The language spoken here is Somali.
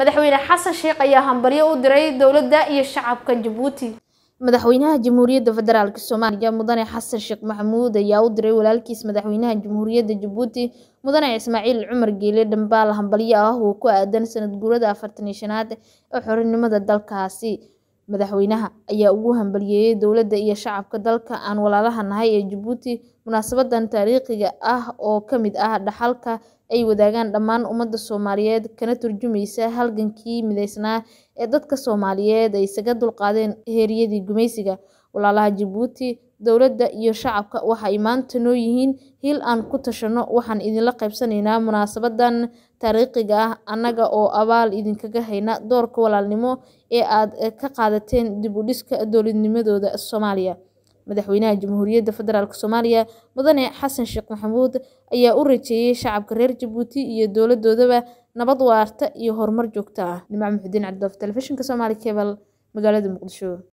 madaxweyne xasan sheekh ayaa hambalyo u diray dowladda iyo shacabka jabuuti madaxweynaha jamhuuriyadda federaalk soomaaliya mudane xasan sheekh maxamuud ayaa u diray walaalkiis madaxweynaha jamhuuriyadda jabuuti mudane ismaaciil cumar geele dhambaal hambalyo ah oo ku aadan sanad guurada afartan iyo shanaad ee xorinimada dalkaasi madaxweynaha ayaa ugu hambaliyeeyay dowladda iyo shacabka dalka aan walaalaha nahay ee jabuuti munaasabadan taariikhiga ah oo ka mid ah dhaxalka ay wadaagaan dhammaan ummadda soomaaliyeed kana turjumaysa halgankii mideysnaa ee dadka soomaaliyeed ay isaga dulqaadeen heeryadii gumaysiga walaalaha jabuuti dowladda iyo shacabka waxay maanta noo yihiin hiil aan ku tashanno waxaan idinla qaybsanaynaa munaasabadan taariikhiga ah annaga oo abaal idinkaga hayna doorka walaalnimo ee aad ka qaadateen dib u dhiska dowladnimadooda soomaaliya madaxweynaha jamhuuriyadda federaalk soomaaliya mudane xasan sheekh maxamuud ayaa u rajeeyay shacabka reer jabuuti iyo dowladoodaba nabad waarta iyo horumar joogto ah nimco muxudiin cabdoof telefishinka soomaali kebal magaalada muqdisho